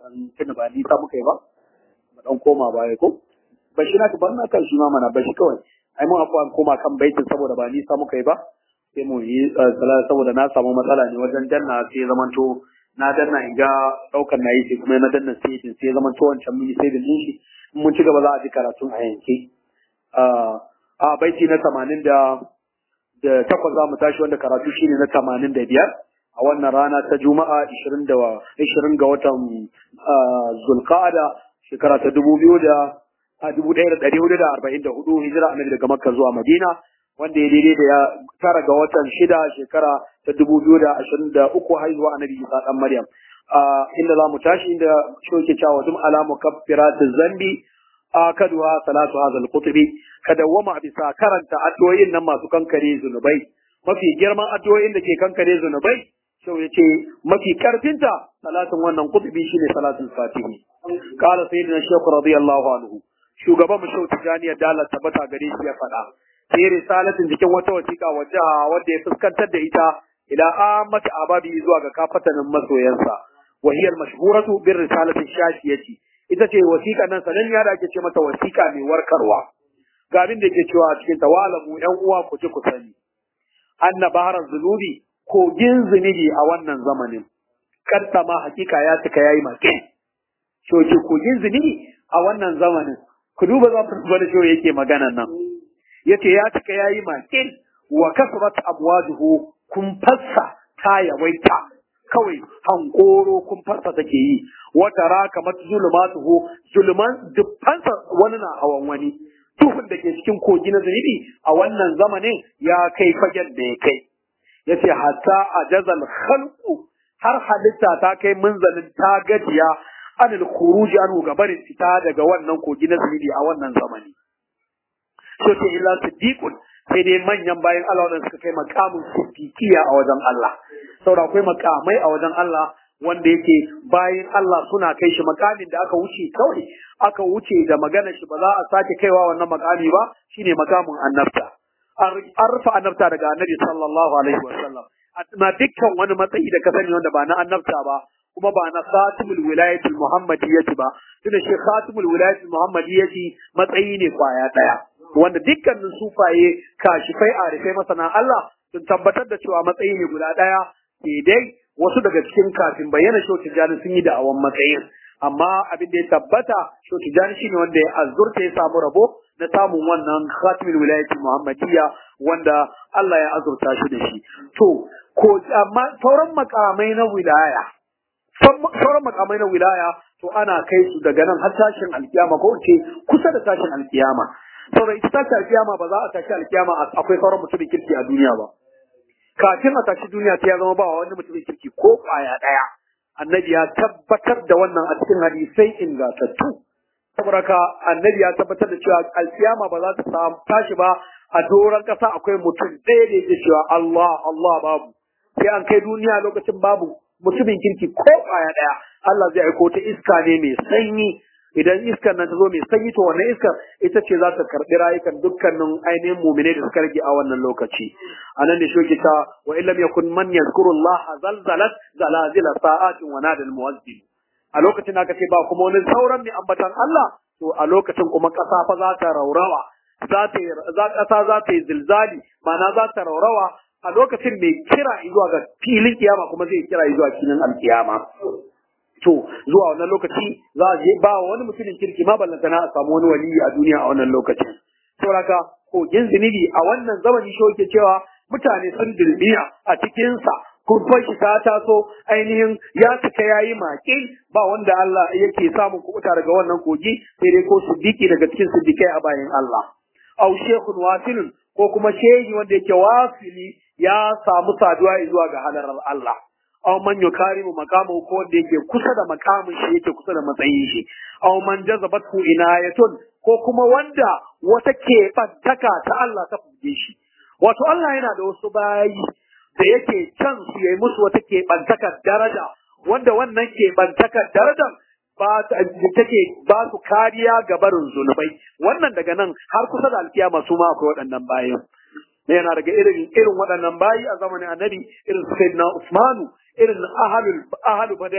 san tuna ba ni ta muka yi ba mu dan koma baya ko bashi na ka bar na kan shi ma mana bashi kawai ai mun afuwa koma kan baitin saboda ba ni ta muka yi ba sai mu yi sallah saboda na samu matsala ne wajen danna sai zamanto na danna in ga daukar na yi sai kuma na danna sai sai zamanto wancan mun yi sai da shi mun ci gaba za a ji karatun a yanke a baiti na tamanin da da takwas za mu tashi wanda karatu shine na tamanin da biyar a wannan rana ta juma'a ishirin da ishirin ga watan zulqa'ada shekara ta dubu biyu da a dubu ɗaya da ɗari hudu da arba'in da hudu hijira annabi daga makka zuwa madina wanda ya daidai da ya tara ga watan shida shekara ta dubu biyu da ashirin da uku haihuwa annabi isa ɗan maryam inda za mu tashi inda shoke cewa dum alamu kaffiratin zambi akaduha salatu hadha al-qutubi kada wama bisa karanta addu'o'in nan masu kankare zunubai mafi girman addu'o'in da ke kankare zunubai shau yace mafi karfinta salatin wannan qutubi shine salatul fatihi qala sayyidina shaykh radiyallahu anhu shugaban mu shau tijani da Allah tabbata gare shi ya faɗa sai risalatin jikin wata wasiƙa wacce wanda ya fuskantar da ita ila amati ababi zuwa ga kafatanin masoyansa wa hiya al-mashhuratu bir risalati shashiyati ita ce wasiƙa nan sananniya da ake ce mata wasiƙa mai warkarwa ga abin da yake cewa a cikin tawalamu ƴan uwa ku ji ku sani anna bahar zunubi kogin zunubi a wannan zamanin kadda ma hakika ya cika yayi make shoki kogin zunubi a wannan zamanin ku duba za ku da shi yake magana nan yace ya cika yayi make wa kasrat abwajuhu kun fassa ta yawaita kawai hankoro kun farsa take yi wata raka mata zulumatuhu zuluman dubbansa wani na hawan wani tuhun da ke cikin kogi na zunubi a wannan zamanin ya kai fagen da ya kai yace hatta ajazal khalqu har halitta ta kai munzalin ta gajiya anil khuruj anhu gabarin fita daga wannan kogi na zunubi a wannan zamani so ce illa siddiqun sai dai manyan bayan Allah wanda suka kai makamin siddiqiya a wajen Allah saboda akwai makamai a wajen Allah wanda yake bayan Allah suna kai shi makamin da aka wuce kawai aka wuce da magana shi ba za a sake kaiwa wannan makami ba shine makamin annabta an rufe annabta daga annabi sallallahu alaihi wasallam na dukkan wani matsayi da ka sani wanda ba na annabta ba kuma ba na khatimul wilayatul muhammadiyyati ba tunda shi khatimul wilayatul muhammadiyyati matsayi ne kwaya daya wanda dukkanin sufaye kashifai arifai masana Allah sun tabbatar da cewa matsayi ne guda daya sai dai wasu daga cikin kafin bayyana shehu tijjani sun yi da'awan matsayin amma abin da ya tabbata shehu tijjani shine wanda ya azurta ya samu rabo na samun wannan khatimul wilayati muhammadiyya wanda Allah ya azurta shi da shi to ko amma sauran makamai na wilaya sauran makamai na wilaya to ana kai su daga nan har tashin alkiyama ko ce kusa da tashin alkiyama saboda ita tashin alkiyama ba za a tashi alkiyama akwai sauran mutumin kirki a duniya ba kafin a tashi duniya ta ya zama ba wani mutumin kirki ko kwaya daya annabi ya tabbatar da wannan a cikin hadisai ingantattu saboda ka annabi ya tabbatar da cewa alkiyama ba za ta samu tashi ba a doron kasa akwai mutum ɗaya da yake cewa Allah Allah babu sai an kai duniya lokacin babu mutumin kirki ko kwaya daya Allah zai aiko ta iska ne mai sanyi idan iskar nan ta zo mai sanyi to wannan iskar ita ce za ta karɓi rayukan dukkanin ainihin mumine da suka rage a wannan lokaci anan da shoki ta wa illam yakun man yazkuru Allah zalzalat zalazila sa'atin wa nadal muwazzin a lokacin aka ce ba kuma wani sauran mai ambatan Allah to a lokacin kuma ƙasa fa za ta raurawa za ta za ƙasa za ta yi zilzali ma'ana za ta raurawa a lokacin mai kira zuwa ga filin kiyama kuma zai kira zuwa filin alkiyama to zuwa wannan lokaci za a je ba wani mutumin kirki ma ballanta na a samu wani waliyi a duniya a wannan lokacin saboda kogin zunubi a wannan zamani shi yake cewa mutane sun dirbiya a cikinsa kurfan shi ta taso ainihin ya cika yayi maƙi ba wanda Allah yake samun kuɓuta daga wannan kogi sai dai ko siddiqi daga cikin siddiqai a bayan Allah aw shekun wasilun ko kuma shehi wanda yake wasili ya samu saduwa zuwa ga halarar Allah aw man yukarimu maqamu ko wanda yake kusa da makamin shi yake kusa da matsayin shi aw man jazabatu inayatun ko kuma wanda wata keɓantaka ta Allah ta fuge shi wato Allah yana da wasu bayi da yake can su yayi musu wata keɓantakar daraja wanda wannan keɓantakar darajar ba take ba su kariya ga barin zunubai wannan daga nan har kusa da alkiyama su ma akwai waɗannan bayan yana daga irin irin waɗannan bayi a zamanin annabi irin sayyidina Usmanu irin ahalul ahalu badarin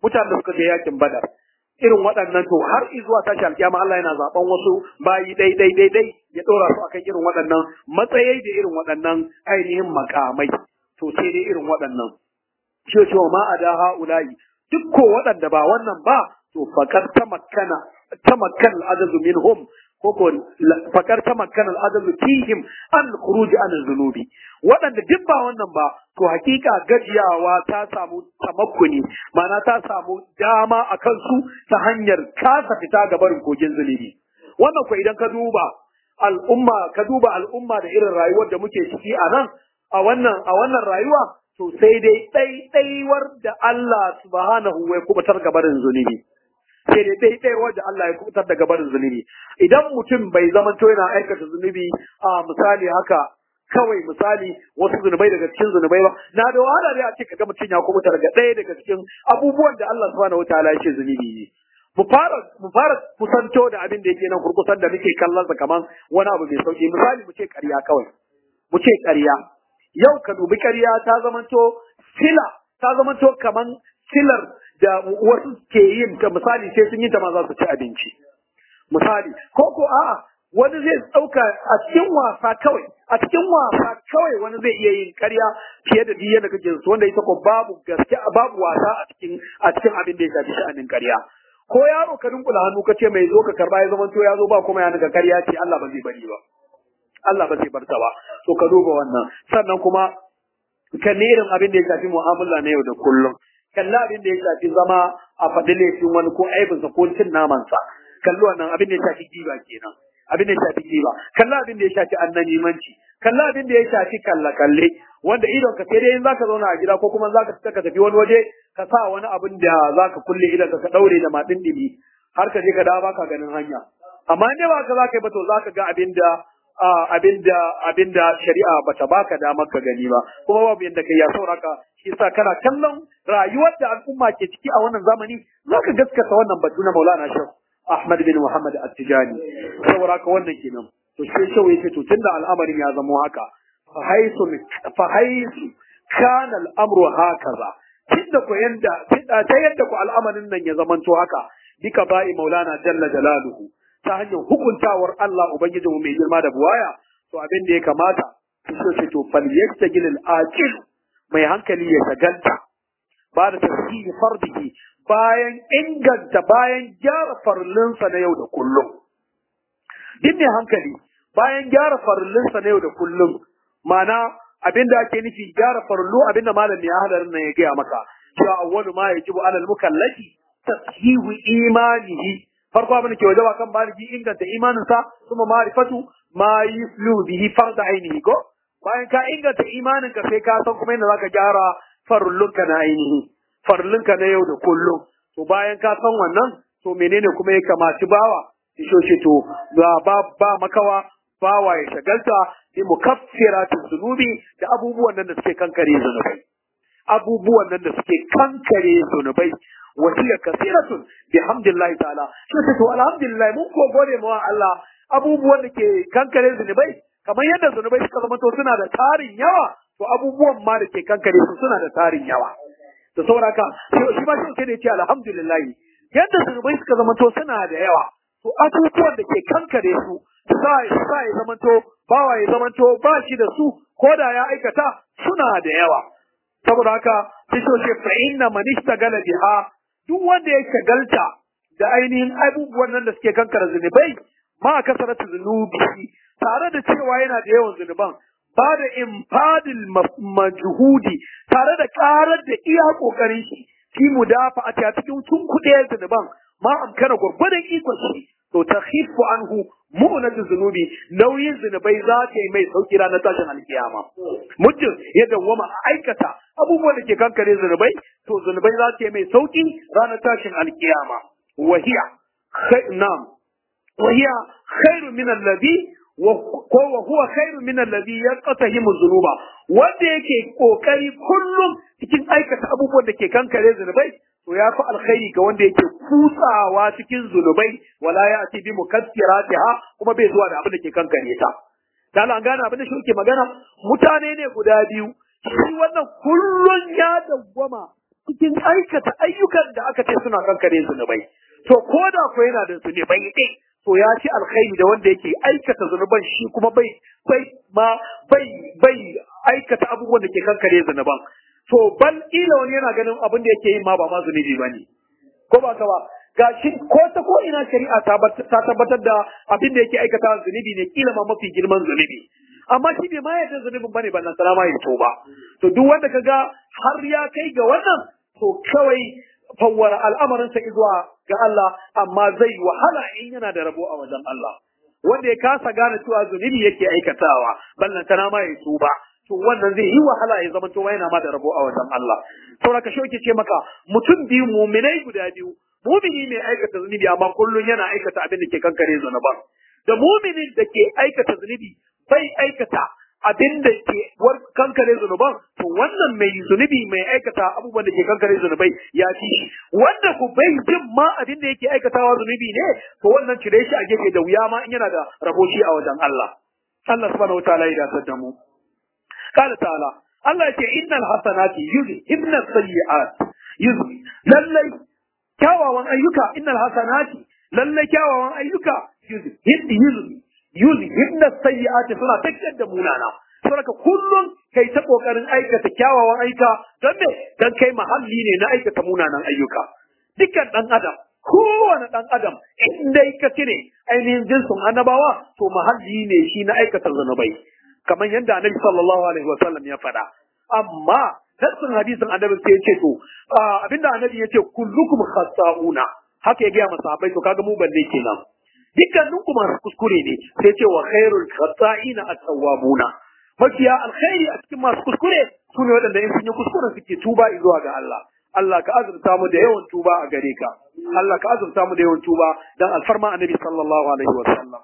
mutanen da suka je yakin badar irin waɗannan to har zuwa tashi alkiyama Allah yana zaben wasu bayi dai dai dai dai ya dora su akan irin waɗannan matsayai da irin waɗannan ainihin makamai to sai dai irin waɗannan shi ce ma ada haula'i duk ko waɗanda ba wannan ba to fakar tamakkana tamakkan al-ajazu minhum ko ko fakar tamakkan al-ajazu fihim an khuruj an zunubi waɗanda duk ba wannan ba to hakika gajiyawa ta samu tamakkuni ma'ana ta samu dama a kansu ta hanyar kasa fita ga barin kogin zunubi wannan ko idan ka duba al'umma ka duba al'umma da irin rayuwar da muke ciki a nan a wannan a wannan rayuwa to sai dai ɗaiɗaiwar da Allah subhanahu wa kubutar ga barin zunubi sai dai ɗaiɗaiwar da Allah ya kubutar daga barin zunubi idan mutum bai zamanto yana aikata zunubi a misali haka kawai misali wasu zunubai daga cikin zunubai ba na da wahala dai a ce kaga mutum ya kubuta daga ɗaya daga cikin abubuwan da Allah subhanahu wataala ya ce zunubi ne mu fara mu fara kusanto da abin da yake nan kurkusan da muke kallon sa kaman wani abu mai sauki misali mu ce ƙarya kawai mu ce ƙarya yau ka dubi ƙarya ta zamanto sila ta zamanto kaman silar da wasu ke yin ta misali sai sun yi ta ma za su ci abinci misali ko ko a'a wani zai ɗauka a cikin wasa kawai a cikin wasa kawai wani zai iya yin ƙarya fiye da duk yadda kake su wanda ita ko babu gaske babu wasa a cikin a cikin abin da ya shafi sha'anin ƙarya ko yaro ka dunkula hannu ka ce mai zo ka karba ya zamanto ya zo ba kuma ya naga ƙarya ce Allah ba zai bari ba Allah ba zai bar ta ba to ka duba wannan sannan kuma kan irin abin da ya shafi mu'amala na yau da kullum kalla abin da ya shafi zama a faɗi laifin wani ko aibinsa ko cin namansa kalli wannan abin da ya shafi giba kenan abin da ya shafi giba kalla abin da ya shafi annanimanci kalla abin da ya shafi kalla kalle wanda idon ka sai dai in zaka zauna a gida ko kuma zaka fita ka tafi wani waje ka sa wani abin da zaka kulle idon ka ka daure da madin dimi har ka je ka dawo baka ganin hanya amma in dai ba ka zaka yi ba to zaka ga abin da abinda abinda shari'a bata baka damar ka gani ba kuma babu yadda kai ya sauraka shi yasa kana kallon rayuwar da al'umma ke ciki a wannan zamani zaka gaskata wannan batu na Maulana Sheikh Ahmad bin Muhammad At-Tijani sauraka wannan kenan to sai shau yace to tunda al'amarin ya zama haka fa haisu fa haisu kana al'amru hakaza tunda ko yanda ta yadda ko al'amarin nan ya zamanto haka bika ba'i Maulana jalla jalaluhu ta hanyar hukuntawar Allah Ubangiji mu mai girma da buwaya to abin da ya kamata so ce to fal yastagil al aqil mai hankali ya shagalta ba da tasbihi fardihi bayan inganta bayan gyara farlinsa na yau da kullum din ne hankali bayan gyara farlinsa na yau da kullum mana abin da ake nufi gyara farlu abin da malam ya hadarin nan ya gaya maka cewa awwalu ma yajibu alal mukallafi tashihu imanihi farko abin da ke wajaba kan baligi inganta imaninsa kuma ma'rifatu ma yuslu bihi farda ainihi ko bayan ka inganta imaninka sai ka san kuma yadda zaka gyara farlunka na ainihi farlunka na yau da kullum to bayan ka san wannan to menene kuma ya kamaci bawa isho ce to ba ba makawa bawa ya shagalta bi mukaffiratu zunubi da abubuwan nan da suke kankare zunubai abubuwan nan da suke kankare zunubai wasiya kasiratun bihamdillahi ta'ala shi to alhamdulillah mun ko gode mu Allah abubuwan da ke kankare zunubai kamar yadda zunubai suka zama to suna da tarin yawa to abubuwan ma da ke kankare su suna da tarin yawa to saboda haka shi ma shi ne ce alhamdulillah yadda zunubai suka zama to suna da yawa to abubuwan da ke kankare su sa sa ya zama to bawa ya zama to ba shi da su ko da ya aikata suna da yawa saboda haka sai shi fa inna man ishtagala biha duk wanda ya shagalta da ainihin abubuwan nan da suke kankara zunubai ma kasaratu zunubi tare da cewa yana da yawan zunuban ba da infadil majhudi tare da karar da iya kokarin shi fi mudafa a cikin tunkuɗe zunuban ma amkana gurgurdan ikon shi to ta khifu anhu mu'natu zunubi nauyin zunubai za ta yi mai sauki ranar tashin alkiyama muddin ya dawwama a aikata abubuwan da ke kankare zunubai to zunubai za ta yi mai sauki ranar tashin alkiyama wahiya na'am wahiya khairu min alladhi ko wa huwa khairu min alladhi yaqtahimu dhunuba wanda yake kokari kullum cikin aikata abubuwan da ke kankare zunubai to ya fi alkhairi ga wanda yake kutsawa cikin zunubai wala ya ati bi mukassiratiha kuma bai zuwa da abin da ke kankare ta dan an gane abin da shi ke magana mutane ne guda biyu shi wannan kullun ya dawwama cikin aikata ayyukan da aka ce suna kankare zunubai to ko da ko yana da zunubai ɗin to ya ci alkhairi da wanda yake aikata zunuban shi kuma bai bai ma bai bai aikata abubuwan da ke kankare zunuban to bal ila wani yana ganin abin da yake yin ma ba ma zunubi bane ko ba ka ba gashi ko ta ko ina shari'a ta tabbatar da abin da yake aikata zunubi ne kila ma mafi girman zunubi amma shi bai ma yadda zunubin bane ballan salama ya to ba to duk wanda kaga har ya kai ga wannan to kawai fawwara al'amarinsa zuwa ga Allah amma zai wahala in yana da rabo a wajen Allah wanda ya kasa gane cewa zunubi yake aikatawa ballan ma ya tuba to wannan zai yi wahala ya zama to yana ma da rabo a wajen Allah saboda ka shoke ce maka mutum biyu muminai guda biyu mumini mai aikata zunubi amma kullun yana aikata abin da ke kankare zunuban da muminin da ke aikata zunubi bai aikata abin da ke kankare zunuban to wannan mai zunubi mai aikata abubuwan da ke kankare zunubai ya fi shi wanda ku bai jin ma abin da yake aikatawa zunubi ne to wannan cire shi a gefe da wuya ma in yana da rabo shi a wajen Allah Allah subhanahu wataala ya dasar da mu qala ta'ala Allah yake innal hasanati yuzhibna sayyi'at yuzhi lallai kyawawan ayyuka innal hasanati lallai kyawawan ayyuka yuzhi yuzhi yuzhibna sayyi'ati suna tafiyar da munana saboda kullum kai ta kokarin aikata kyawawan ayyuka don me dan kai mahalli ne na aikata munanan ayyuka dukkan dan adam kowane dan adam in dai ka cire ainihin jinsin annabawa to mahalli ne shi na aikata zanubai kamar yadda annabi sallallahu alaihi wasallam ya faɗa amma nassin hadisin annabi sai ya ce to abinda annabi ya ce kullukum khata'una haka ya gaya masahabai to kaga mu balle kenan dukkanin ku masu kuskure ne sai ce wa khairul khata'ina at-tawwabuna mafiya alkhairi a cikin masu kuskure su ne waɗanda in sun yi kuskure suke tuba zuwa ga Allah Allah ka azurta mu da yawan tuba a gare ka Allah ka azurta mu da yawan tuba dan alfarma annabi sallallahu alaihi wa sallam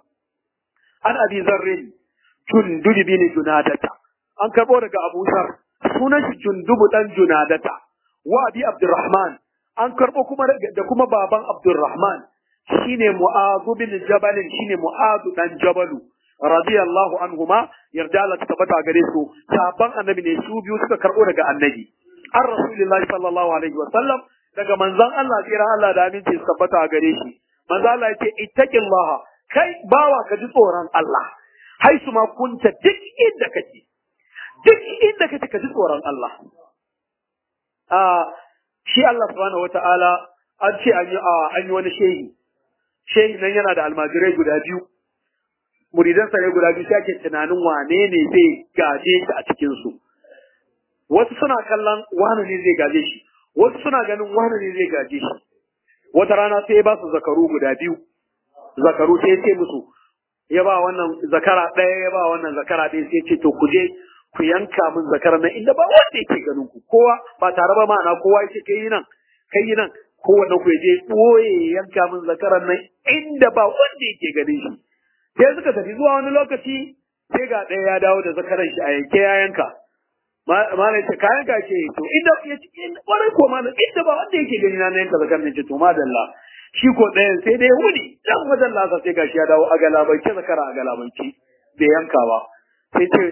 an abi zarrin jundub bin junadata an karbo daga Abu Zar sunan shi jundubu dan junadata wa abi Abdurrahman an karbo kuma da kuma baban Abdurrahman shine Mu'adh bin Jabal shine Mu'adh dan Jabalu radiyallahu anhuma yarda Allah ta tabbata gare su sahabban annabi ne su biyu suka karbo daga annabi an rasulullahi sallallahu alaihi wa sallam daga manzon Allah tsira Allah da aminci su tabbata gare shi manzon Allah yace ittaqillaha kai bawa ka ji tsoron Allah haisu ma kunta duk inda kake duk inda kake ka ji tsoron Allah a shi Allah subhanahu wataala an ce an yi an yi wani shehi shehi nan yana da almajirai guda biyu muridansa ne guda biyu ake tunanin wane ne zai gaje shi a cikinsu wasu suna kallon wane ne zai gaje shi wasu suna ganin wane ne zai gaje shi wata rana sai ya ba su zakaru guda biyu zakaru sai ya ce musu ya ba wannan zakara ɗaya ya ba wannan zakara ɗaya sai ya ce to ku je ku yanka min zakara nan inda ba wanda yake ganin ku kowa ba tare ba ma'ana kowa yake kai yi nan kai yi nan kowanne ku je ɓoye yanka min zakaran nan inda ba wanda yake ganin shi sai suka tafi zuwa wani lokaci sai ga ɗaya ya dawo da zakaran shi a yanke ya yanka mana ce kayan ka ce to inda ya ci kwarai ko mana inda ba wanda yake gani na yanka zakaran ne ce to madalla shi ko ɗayan sai dai wuni dan wajen lasa sai gashi ya dawo a galabance zakara a galabance bai yanka ba sai ce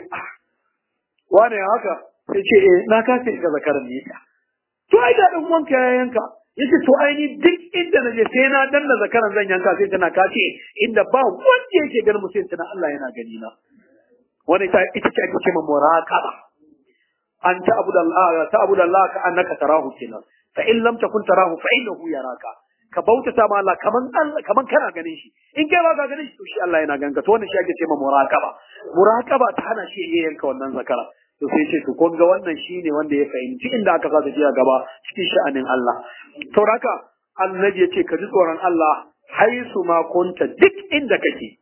wane haka sai ce eh na kace ka zakaran ne to ai da dan wanka ya yanka yace to ai ni duk inda naje sai na danna zakaran zan yanka sai tana kace inda ba wanda yake ganin mutum tana Allah yana gani na wani ita ita ce ake ce ma muraqaba an ta abu da Allah ta abu da Allah ka annaka tarahu kenan fa in lam takun tarahu fa innahu yaraka ka bautata ma Allah kaman Allah kaman kana ganin shi in kai ba ka ganin shi to shi Allah yana ganka to wannan shi ake ce ma muraqaba muraqaba ta hana shi ya yanka wannan zakara to sai ce to kun ga wannan shine wanda ya fahimci inda aka sa tafiya gaba cikin sha'anin Allah to haka annabi ya ce ka ji tsoron Allah haisu ma kunta duk inda kake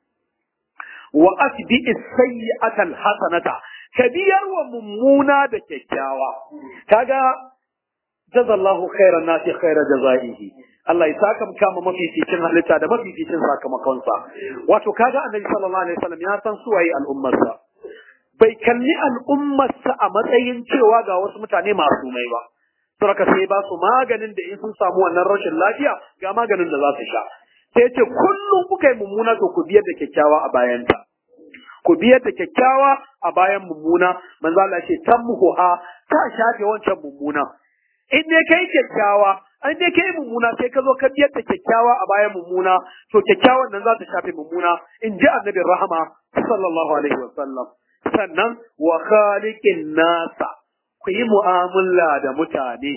wa asbi sayyi'ata hasanata ka biyar wa mummuna da kyakkyawa kaga jazallahu khairan nasi khaira jazaihi Allah ya saka kama mafificin halitta da mafificin sakamakonsa wato kaga annabi sallallahu alaihi wasallam ya san suwaye al'ummarsa bai kalli al'ummarsa a matsayin cewa ga wasu mutane masu mai ba. Saraka sai ba su maganin da in sun samu wannan rashin lafiya ga maganin da za su sha. Sai ce kullum kuka yi mummuna to ku biyar da kyakkyawa a bayanta. Ku biyar da kyakkyawa a bayan mummuna, manzo Allah ce tan muhuha ta shafe wancan mummuna. in dai kai kyakkyawa an dai kai mummuna sai ka zo ka biyar da kyakkyawa a bayan mummuna to kyakkyawan nan za ta shafe mummuna in ji annabi rahama sallallahu alaihi wasallam sannan wa khaliqin nasa ku yi mu'amala da mutane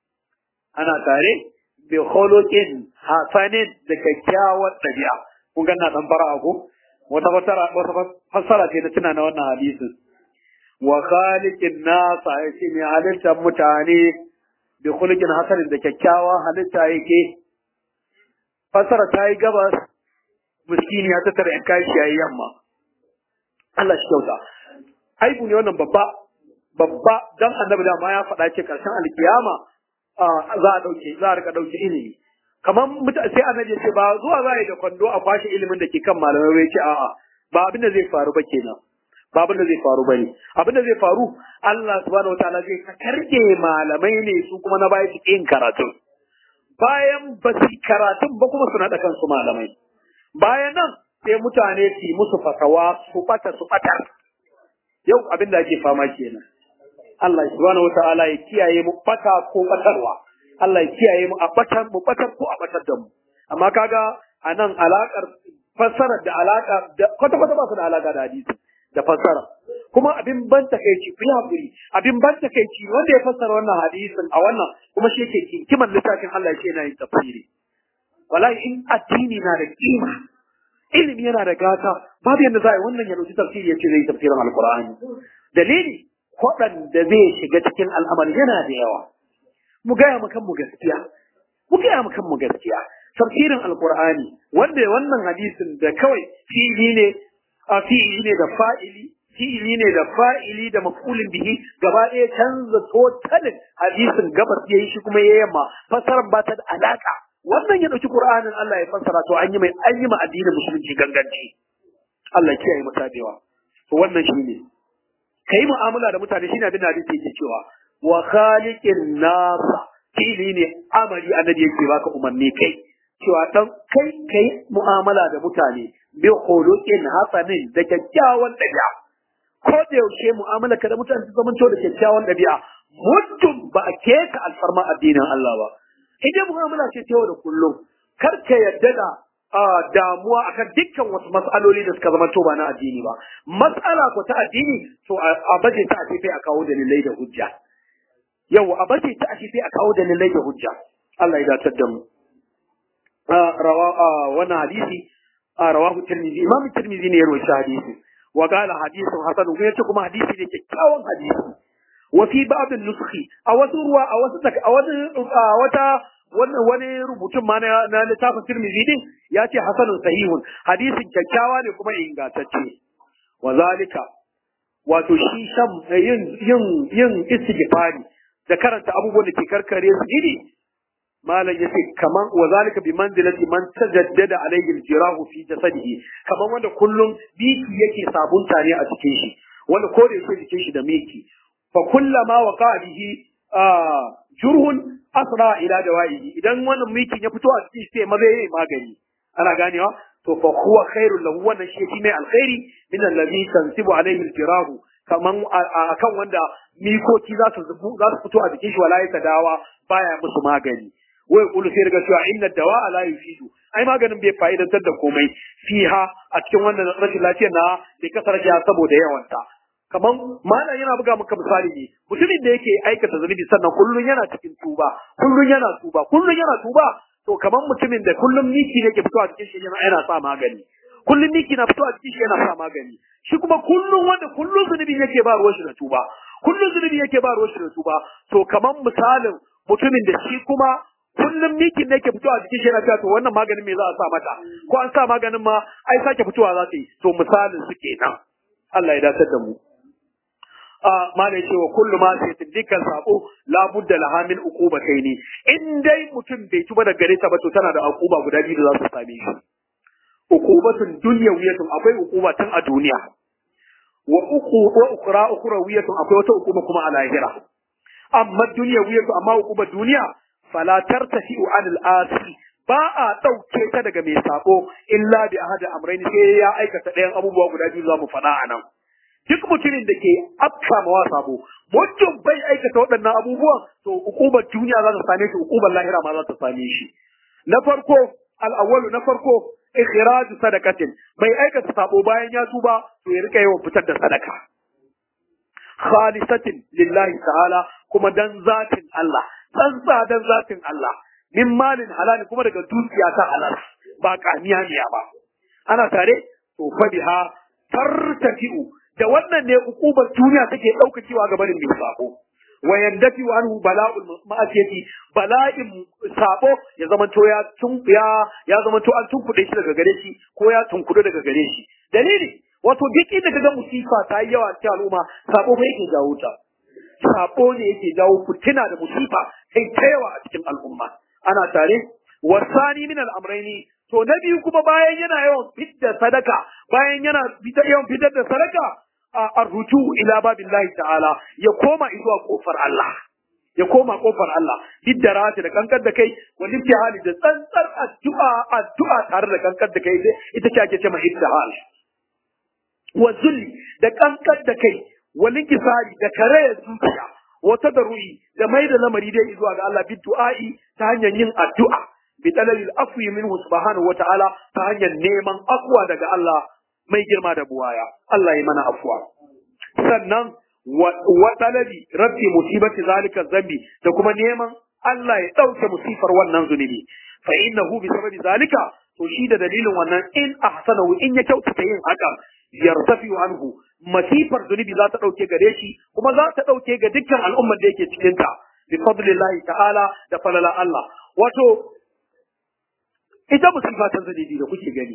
ana tare bi khuluqin hasanin da kyakkyawar ɗabi'a kun ga na dan fara ko wata fasara wata fassara ce na tuna na wannan hadisin wa khaliqin nasa yace mai halittar mutane bi khuluqin hasanin da kyakkyawa halitta yake fassara ta yi gabas miskini ya tattara yan kashi yayi yamma Allah shi kyauta aibu ne wannan babba babba dan annabi da ma ya faɗa ce karshen alkiyama za a dauke za a rika dauke ilimi kamar sai annabi ce ba zuwa za a yi da kwando a kwashe ilimin da ke kan malamai bai ce a'a ba abin da zai faru ba kenan ba abin da zai faru bane abin da zai faru Allah subhanahu wataala zai karge malamai ne su kuma na baya su yin karatu bayan ba su karatun ba kuma su naɗa kansu malamai bayan nan sai mutane su yi musu fatawa su bata su batar yau abin da ake fama kenan Allah subhanahu wataala ya kiyaye mu bata ko batarwa Allah ya kiyaye mu a batar mu batar ko a batar da mu amma kaga anan alakar fassara da alaka da kwata kwata ba su da alaka da hadisi da fassara kuma abin ban takeici ku hakuri abin ban takeici wanda ya fassara wannan hadisin a wannan kuma shi yake kiman littafin Allah shi yana yin tafsiri wallahi in addini na da kima ilimi yana da gata babu yadda za a yi wannan ya dauki tafsiri ya ce zai tafsirin alkur'ani dalili waɗanda zai shiga cikin al'amari yana da yawa mu gaya mu kanmu gaskiya mu gaya mu kanmu gaskiya tafsirin alkur'ani wanda wannan hadisin da kawai fi'ili ne a fi'ili ne da fa'ili fi'ili ne da fa'ili da maf'ulin bihi gaba ɗaya canza totalin hadisin gabas yayi shi kuma ya yamma fasaran ba ta da alaka wannan ya dauki qur'anin Allah ya fassara to an yi mai an yi ma addinin musulunci ganganci Allah ya kiyaye mu tabewa to wannan shine kai mu'amala da mutane shine abin da hadisi yake cewa wa khaliqin nas fili ne amali annabi yake baka umarni kai cewa dan kai kai mu'amala da mutane bi khuluqin hasanin da kyakkyawan dabi'a ko da yaushe mu'amala ka da mutane ta zamanto da kyakkyawan dabi'a muddin ba a keka alfarma addinin Allah ba idan mu'amala ce ta yau da kullum kar ka yadda da damuwa akan dukkan wasu mas'aloli da suka zama to ba na addini ba mas'ala ko ta addini to a baje ta a a kawo dalilai da hujja yau a bace ta ashe sai a kawo dalilai da hujja Allah ya datar da mu rawa wannan hadisi rawahu tirmidhi imam tirmidhi ne ya rawaita hadisi wa qala hadithun hasan ko yace kuma hadisi ne kyakkyawan hadisi wa fi ba'd an-nuskhi a wasu ruwa a wasu a wasu wata wannan wani rubutun ma na littafin tirmidhi din ya ce hasanun sahihun hadisin kyakkyawa ne kuma ingantacce wa zalika wato shi shan yin yin yin istighfari da karanta abubuwan da ke karkare su iri malam yace kaman wa zalika bi manzilati man tajaddada alayhi al-jirahu fi jasadihi kaman wanda kullum biki yake sabunta ne a cikin shi wanda ko da yake jikin shi da miki fa kullama waqa bihi jurhun asra ila dawaihi idan wannan mikin ya fito a cikin shi sai maza yayi magani ana ganewa to fa huwa khairul lahu wannan shi yake mai alkhairi min allazi tansibu alayhi al-jirahu kaman akan wanda mikoki za su za su fito a jikin shi wala ya dawa baya musu magani wai kulu sai daga cewa inna dawa la yufidu ai maganin bai fa'idantar da komai fiha a cikin wannan rashin lafiyar na bai kasar ya saboda yawanta kaman malam yana buga maka misali ne mutumin da yake aikata zunubi sannan kullun yana cikin tuba kullun yana tuba kullun yana tuba to kaman mutumin da kullum miki ne ke fitowa cikin shi yana yana sa magani kullum miki na fitowa cikin shi yana sa magani shi kuma kullum wanda kullum zunubi yake ba ruwan shi da tuba kullum zunubi yake ba ruwan shi da tuba to kaman misalin mutumin da shi kuma kullum mikin ne ke fitowa cikin shi yana cewa to wannan maganin me za a sa mata ko an sa maganin ma ai sake fitowa za ta yi to misalin su kenan Allah ya dace da mu mala ya ce wa kullu ma sai dukkan sabo la budda laha min uqubataini in dai mutum bai tuba da gare ta ba to tana da uquba guda biyu da za su same shi uqubatun dunyawiyatun akwai uquba tun a duniya wa uqu wa ukhra ukhrawiyatun akwai wata uquba kuma a lahira amma dunyawiyatu amma uquba duniya fala tartafi'u anil asi ba a ɗauke ta daga mai sabo illa bi ahadi amrayni sai ya aikata ɗayan abubuwa guda biyu za mu faɗa a nan duk mutumin da ke afka mawa sabo mutum bai aikata waɗannan abubuwan to hukumar duniya za ta same shi hukumar lahira ma za ta same shi na farko al'awwalu na farko ikhraju sadaqatin mai aikata sabo bayan ya tuba to ya rika yawan fitar da sadaka khalisatin lillahi ta'ala kuma dan zatin Allah tsantsa dan zatin Allah min malin halali kuma daga dukiya ta halal ba kamiya miya ba ana tare to fa biha tartafi'u da wannan ne hukumar duniya take daukakewa ga barin mai sabo wa yandafi anhu bala'ul ma'asiyati bala'in sabo ya zama to ya tun ya ya zama to an tunkuɗe shi daga gare shi ko ya tunkuɗe daga gare shi dalili wato duk inda kaga musifa ta yi yawa cikin al'umma sabo fa yake jawo ta sabo ne yake jawo fitina da musifa kai ta yawa a cikin al'umma ana tare wasani min al'amraini to na biyu kuma bayan yana yawan fitar sadaka bayan yana yawan fitar da sadaka arruju ila babillahi ta'ala ya koma zuwa kofar Allah ya koma kofar Allah biddarati da kankar da kai wal hali da tsantsar addu'a addu'a tare da kankar da kai ita ce ake cewa ittihal wa zulli da kankar da kai wal inkisari da karayar zuciya wa tadarrui da mai da lamari dai zuwa ga Allah biddu'a'i ta hanyar yin addu'a bi talabil afwi minhu subhanahu wa ta'ala ta hanyar neman afwa daga Allah mai girma da buwaya Allah ya mana afwa sannan wa talabi rabbi musibati zalika zambi da kuma neman Allah ya dauke musifar wannan zunubi fa innahu bi sababi zalika to shi da dalilin wannan in ahsanahu in ya kyautata yin haka yartafi anhu masifar zunubi za ta dauke gare shi kuma za ta dauke ga dukkan al'ummar da yake cikin ta bi fadlillahi ta'ala da falala Allah wato ita musifa ta zunubi da kuke gani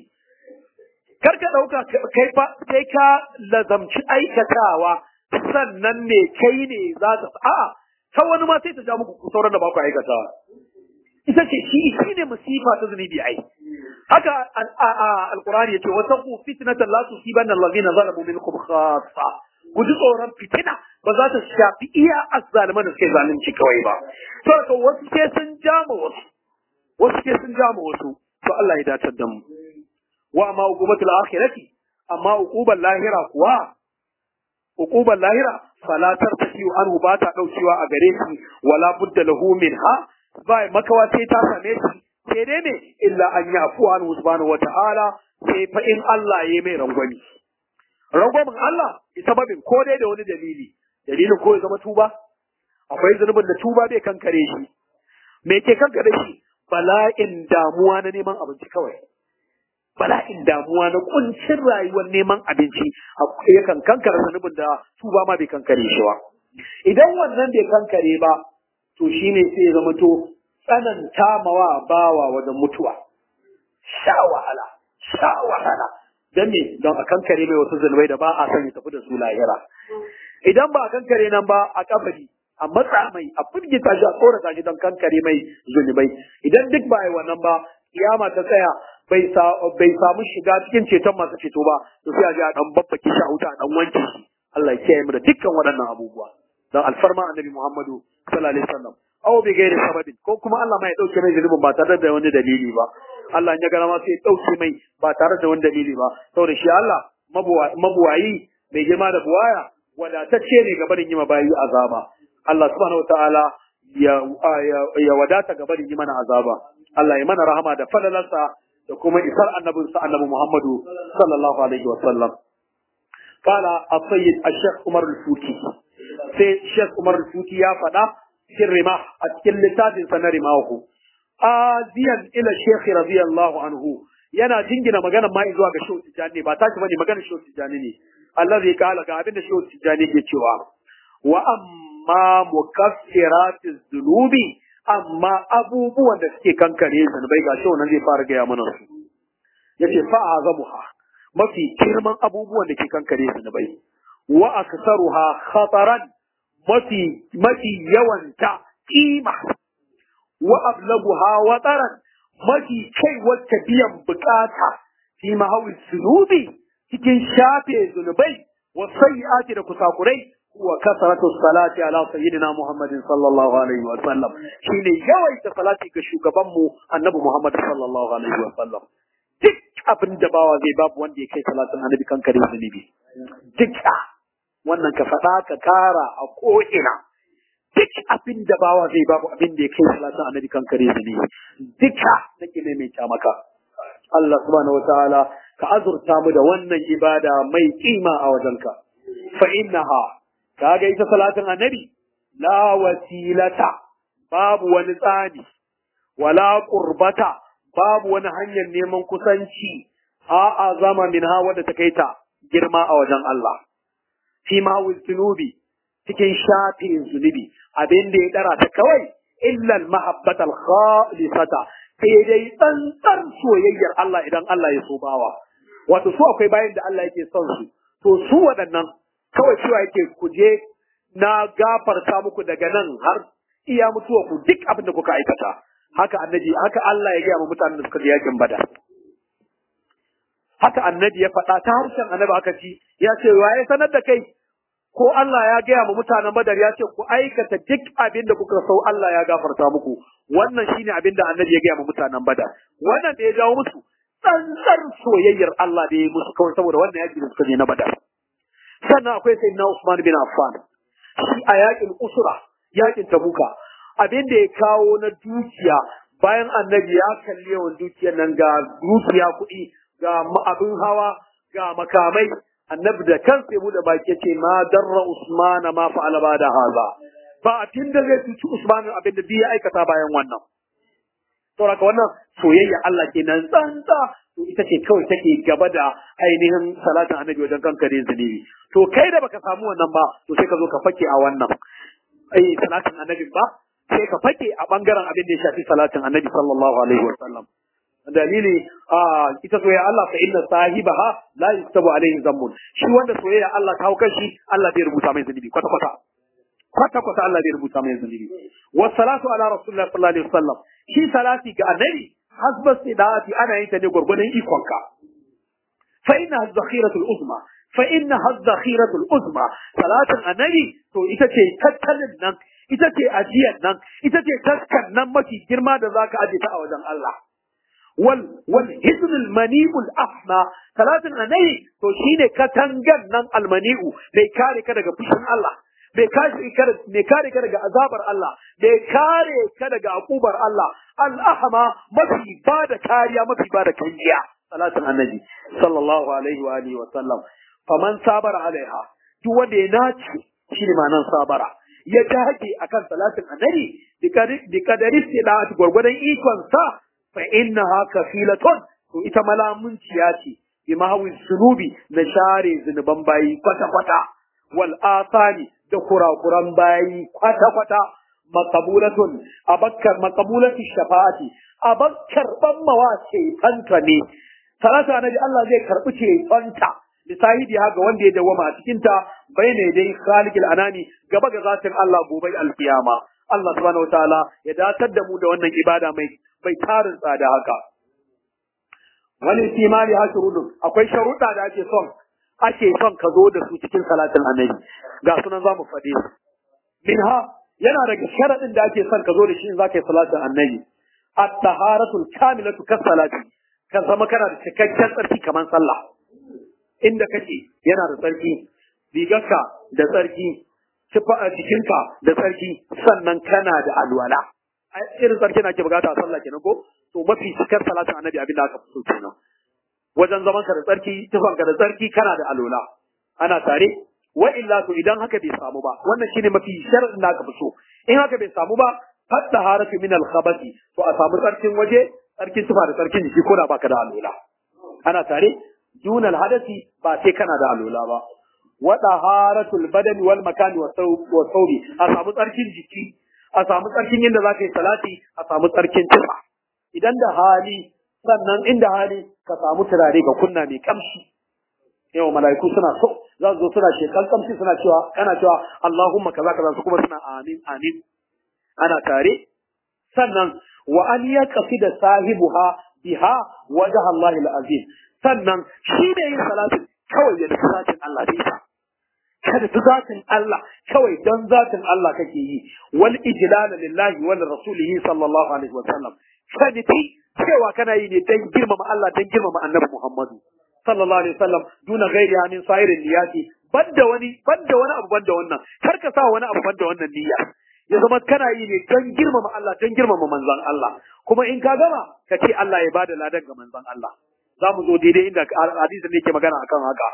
kar ka ɗauka kai fa sai ka lazamci aikatawa sannan ne kai ne za ta a'a ta wani ma sai ta ja muku sauran da ba ku aikatawa ita ce shi shi ne masifa ta zunubi ai haka alqur'ani yace wa taqu fitnatan la tusibanna allazina zalamu minkum khassa ku ji tsoron fitina ba za ta shafi iya azzaliman da suke zalunci kawai ba to wasu sai sun jama wasu wasu sai sun jama wasu to Allah ya datar da mu wa ma uqubatul akhirati amma uqubal lahira kuwa uqubal lahira fala tartafi anhu ba ta daukewa a gare shi wala budda lahu minha ba makawa sai ta same shi sai dai ne illa an yafu anhu subhanahu wata'ala sai fa in Allah ya mai rangwami rangwamin Allah sababin ko dai da wani dalili dalilin ko ya zama tuba akwai zunubin da tuba bai kankare shi me ke kankare shi bala'in damuwa na neman abinci kawai bala'in damuwa na kuncin rayuwar neman abinci yakan kankare zanubin da su ba ma bai kankare shi ba idan wannan bai kankare ba to shine sai ya zama to tsananta mawa bawa wajen mutuwa sha wahala sha wahala dan me don a kankare mai wasu zunubai da ba a son ya tafi da su lahira idan ba a kankare nan ba a kabari a matsa mai a firgita shi a tsorata shi don kankare mai zunubai idan duk ba yi wannan ba kiyama ta tsaya bai samu shiga cikin ceton masu ceto ba to sai a ji a dan babbake shi a wuta a dan wanke shi Allah ya kiyaye mu da dukkan waɗannan abubuwa dan alfarma annabi Muhammadu sallallahu alaihi wasallam aw bi gairi sababin ko kuma Allah ma ya dauke mai zunubin ba tare da wani dalili ba Allah ya ga ma sai ya dauke mai ba tare da wani dalili ba saboda shi Allah mabuwayi mai girma da buwaya wadatacce ne ga barin yi bayi azaba Allah subhanahu wataala ya ya wadata ga barin yi mana azaba Allah ya mana rahama da falalarsa da kuma isar annabinsa annabi Muhammadu sallallahu alaihi wa sallam. Kala a sayyid a Sheikh Umar al-Futi. Sai Sheikh Umar al-Futi ya faɗa cikin rima a cikin littafinsa na rimahu. Aziyan ila Sheikh radiyallahu anhu yana jingina magana ma zuwa ga Shehu Tijjani ba tashi bane magana Shehu Tijjani ne. Allah zai kala ga abin da Shehu Tijjani ke cewa wa amma mukaffiratiz zunubi amma abubuwan da suke kankare zunubai ga shi wannan zai fara gaya mana su yace fa azamuha mafi girman abubuwan da ke kankare zunubai wa aksaruha khataran mafi mafi yawanta kima wa ablaguha wataran mafi kai wacce biyan bukata fi mahawi zunubi cikin shafe zunubai wa sayyi'ati da kusakurai وكثرة الصلاة على سيدنا محمد صلى الله عليه وسلم شيني يويت صلاة كشوكبمو النبي محمد صلى الله عليه وسلم duk abin da bawa zai babu wanda ya kai salatin annabi kan kare zunubi duka wannan ka faɗa ka kara a ko'ina duk abin da bawa zai babu abin da ya kai salatin annabi kan kare su ne duka nake maimaita maka Allah subhanahu wataala ka azurta mu da wannan ibada mai kima a wajenka fa innaha kaga ita salatin annabi la wasilata babu wani tsani wala qurbata babu wani hanyar neman kusanci a azama min ha wadda ta kai ta girma a wajen Allah fi ma zunubi cikin shafin zunubi abin da ya dara ta kawai illa al-mahabbata al-khalisata sai dai tsantsar soyayyar Allah idan Allah ya so bawa wato su akwai bayan da Allah yake son su to su waɗannan kawai cewa yake ku je na gafarta muku daga nan har iya mutuwa ku duk abin da kuka aikata haka annabi haka Allah ya gaya wa mutanen da suka je yakin bada haka annabi ya faɗa ta harshen annabi aka ci ya ce waye sanar da kai ko Allah ya gaya wa mutanen badar ya ce ku aikata duk abin da kuka sau Allah ya gafarta muku wannan shine abin da annabi ya gaya wa mutanen badar wannan da ya jawo musu tsantsar soyayyar Allah da ya musu kawai saboda wannan yaki da suka je na badar sannan akwai sayyidina Usman bin Affan shi a yakin usura yakin tabuka abin da ya kawo na dukiya bayan annabi ya kalli yawan dukiyar nan ga dukiya kuɗi ga abin hawa ga makamai annabi da kansa ya bude baki ce ma darra usman ma fa'ala ba da haza ba abin da zai cuci usman abin da ya aikata bayan wannan saboda wannan soyayya Allah kenan tsantsa to ita ce kawai take gaba da ainihin salatin annabi wajen kankare zunubi to kai da baka samu wannan ba to sai ka zo ka fake a wannan ai salatin annabi ba sai ka fake a bangaren abin da ya shafi salatin annabi sallallahu alaihi wa sallam dalili a ita soyayya Allah fa inna sahibaha la yuktabu alaihi zambun shi wanda soyayya Allah ta hauka shi Allah bai rubuta mai zunubi kwata kwata kwata kwata Allah bai rubuta mai zunubi wa salatu ala rasulillah sallallahu alaihi wasallam shi salati ga annabi hasba sidati ana yin ta ne gurgurdan ikonka fa inna zakhiratul uzma fa inna zakhiratul uzma salatin annabi to ita ce tattalin nan ita ce ajiyar nan ita ce taskan nan mafi girma da zaka aje ta a wajen Allah wal wal hisn al mani'u al ahma salatin annabi to shine katangan nan al mani'u bai kare ka daga fushin Allah bai kare ka bai kare ka daga azabar Allah bai kare ka daga akubar Allah al ahma mafi bada kariya mafi bada kanjiya salatin annabi sallallahu alaihi wa alihi wa sallam faman sabara alaiha duk wanda ya naci shine ma'anar sabara ya dage akan salatin annabi bi kadari istida'at gurgurdan ikon sa fa innaha kafilatun to ita malamunciya ce bi mahawin sunubi na share zunuban bayi kwata kwata wal asani da kurakuran bayi kwata kwata maqabulatun abakkar maqabulati shafa'ati abakkar ban mawa ce tanta ne salatu annabi Allah zai karbi ce tanta lisahibi ga wanda ya dawama a cikin ta bayne dai khaliqil anani gaba ga zatin Allah gobe alkiyama Allah subhanahu wataala ya datar da mu da wannan ibada mai bai tarin tsada haka wani timali ha shurudun akwai sharuɗa da ake son ake son ka zo da su cikin salatin annabi ga sunan zamu faɗe su minha yana daga sharaɗin da ake son ka zo da shi in zaka yi salatin annabi at-taharatul kamilatu kas salati ka zama kana da cikakken tsarki kamar sallah inda kake yana da tsarki rigarka da tsarki jikinka da tsarki sannan kana da alwala irin tsarki na ke bukata a sallah kenan ko to mafi cikar salatin annabi abin da aka fi so kenan wajen zaman ka da tsarki tufanka da tsarki kana da alwala ana tare wa illa to idan haka bai samu ba wannan shine mafi sharadin da aka fi so in haka bai samu ba hatta haratu min al-khabati to a samu tsarkin waje tsarkin tufa da tsarkin jiki ko da baka da alwala ana tare dunal hadasi ba sai kana da alwala ba wa taharatul badani wal makani wa thawbi a samu tsarkin jiki a samu tsarkin yadda za ka yi salati a samu tsarkin tufa idan da hali sannan inda hali ka samu turare ga kunna mai kamshi yau mala'iku suna so za su zo suna shekan kamshi suna cewa kana cewa Allahumma kaza kaza su kuma suna amin amin ana tare sannan wa an yaqfi da sahibuha biha wajha Allah al-azim sannan shi ne yin salatin kawai ya nufi zatin Allah bai ta kada ta zatin Allah kawai don zatin Allah kake yi wal ijlal lillahi wal rasulihi sallallahu alaihi wa sallam kada ti cewa kana yi ne dan girmama Allah dan girmama annabi Muhammadu sallallahu alaihi wasallam duna ghairiha min sa'irin niyati banda wani banda wani abu banda wannan kar ka sa wani abu banda wannan niyya ya zama kana yi ne don girmama Allah don girmama manzon Allah kuma in ka gama ka ce Allah ya bada ladan ga manzon Allah za mu zo daidai inda hadisin ne ke magana akan haka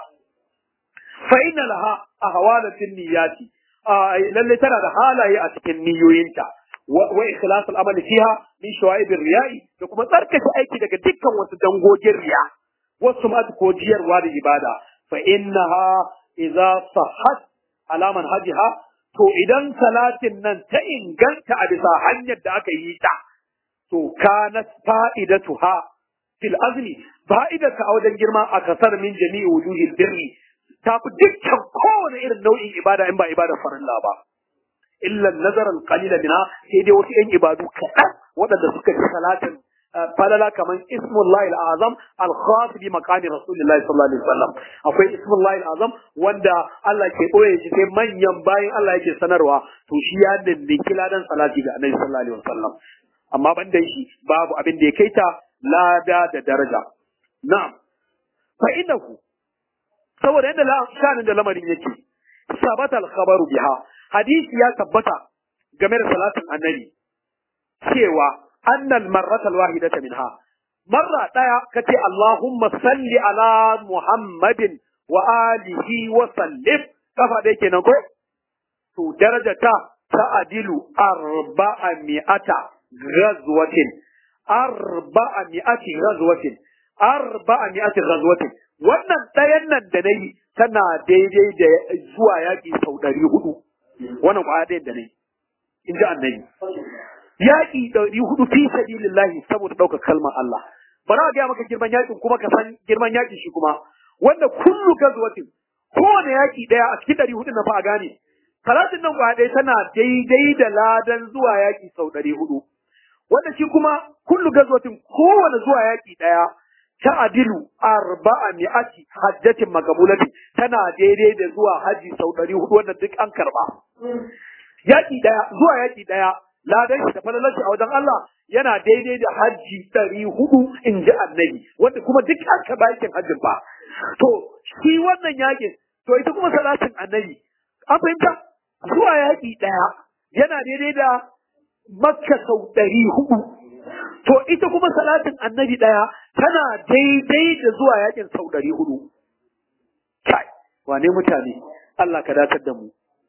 fa inna laha ahwalatin niyyati lalle tana da halaye a cikin niyoyinta wa ikhlas al-amal fiha min shawaib riya'i da kuma tsarkake aiki daga dukkan wasu dangogin riya wasu ma ko jiyarwa da ibada fa innaha idza sahhat ala manhajiha to idan salatin nan ta inganta a bisa hanyar da aka yi ta to kanat fa'idatuha fil azmi fa'idata a wajen girma a kasar min jami'i wujuhil birri ta fi dukkan kowane irin nau'in ibada in ba ibadar farilla ba illa nazar al-qalila minha sai dai wasu yan ibadu kaɗan waɗanda suka ci salatin falala kaman ismullahi al-azam al-khas bi maqami rasulillahi sallallahu alaihi wasallam akwai ismullahi al-azam wanda Allah ke boye shi sai manyan bayan Allah yake sanarwa to shi ya dindiki ladan salati ga annabi sallallahu alaihi wasallam amma ban da shi babu abin da ya kai ta lada da daraja na'am fa innahu saboda yadda shanin da lamarin yake sabata al-khabaru biha hadisi ya tabbata game da salatin annabi cewa annal marrata al-wahidata minha marra daya kace Allahumma salli ala Muhammadin wa alihi wa sallim kafa dai kenan ko to darajata ta adilu arba'a mi'ata ghazwatin arba'a mi'ati ghazwatin arba'a mi'ati ghazwatin wannan ɗayan nan da nayi tana daidai da zuwa yaƙi sau ɗari hudu wannan kwaya ɗayan da nayi in ji annabi yaƙi ɗari hudu fi sabilillahi saboda ɗaukar kalmar Allah bara a gaya maka girman yaƙin kuma ka san girman yaƙin shi kuma wanda kullu gazwatin kowane yaƙi ɗaya a cikin ɗari hudu na fa a gane talatin nan kwaya ɗaya tana daidai da ladan zuwa yaƙi sau ɗari hudu wanda shi kuma kullu gazwatin kowane zuwa yaƙi ɗaya ta'adilu arba'a mi'ati hajjatin makabulati tana daidai da zuwa haji sau ɗari hudu wanda duk an karba. Yaƙi ɗaya zuwa yaƙi ɗaya ladan shi da falalar shi a wajen Allah yana daidai da haji ɗari hudu in ji annabi wanda kuma duk an karba yakin hajjin ba. To shi wannan yaƙin to ita kuma salatin annabi an fahimta zuwa yaƙi ɗaya yana daidai da makka sau ɗari hudu To ita kuma salatin annabi ɗaya tana daidai da zuwa yakin sau ɗari hudu. Kai, wane mutane, Allah ka datar da mu.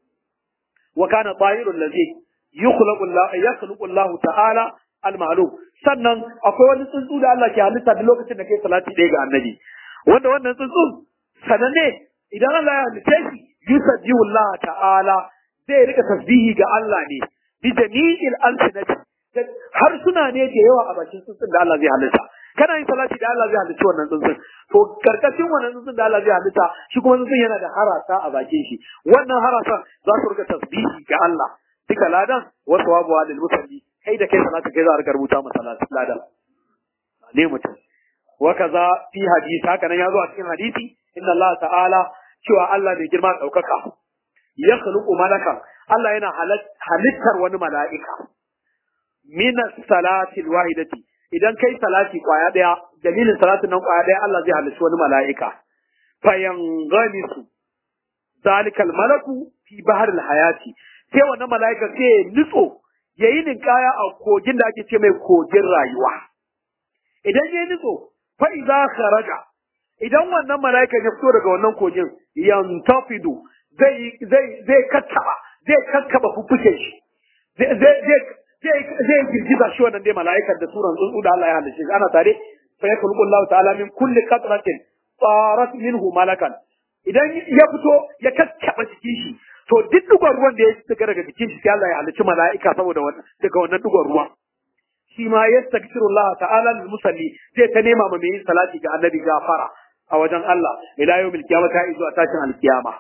Wa kana tsahirun lazi yukhlaqu Allah ta'ala al-ma'lum. Sannan akwai wani tsuntsu da Allah ke halitta da lokacin da kai salati ɗaya ga annabi. Wanda wannan tsuntsu sananne idan Allah ya halitta shi yusabbihu Allah ta'ala zai rika tasbihi ga Allah ne bi jami'il alsinati har suna ne da yawa a bakin tsuntsun da Allah zai halitta kana yin salati da Allah zai halitta wannan tsuntsun to karkashin wannan tsuntsun da Allah zai halitta shi kuma tsuntsun yana da harasa a bakin shi wannan harasan za su rika tasbihi ga Allah duka ladan wasu wabuwa lil musalli kai da kai salati kai za a rika rubuta masa ladan ne mutum wa kaza fi hadisi haka nan ya zo a cikin hadisi inna Allah ta'ala cewa Allah mai girma daukaka ya khluqu malakan Allah yana halittar wani mala'ika min salati wahidati idan kai salati kwaya daya dalilin salatin nan kwaya daya Allah zai halicci wani mala'ika fayanganisu zalikal malaku fi bahar hayati sai wannan mala'ika sai ya nutso yayi ninkaya a kogin da ake ce mai kogin rayuwa idan yayi nutso fa idza kharaja idan wannan mala'ika ya fito daga wannan kogin yantafidu zai zai zai kakkaba zai kakkaba fuffuken shi zai zai zai girgiza shi wannan dai mala'ikar da suran tsuntsu da Allah ya halice ana tare fa ya kullu Allah ta'ala min kulli qatratin tarat minhu malakan idan ya fito ya kakkaba jikin shi to duk dugon ruwan da ya shiga daga jikin shi sai Allah ya halici mala'ika saboda wannan daga wannan dugon ruwa shi ma yastaghfiru Allah ta'ala lil musalli zai ta nema ma mai salati ga annabi gafara a wajen Allah ila yawmil qiyamah izu a tashin alkiyama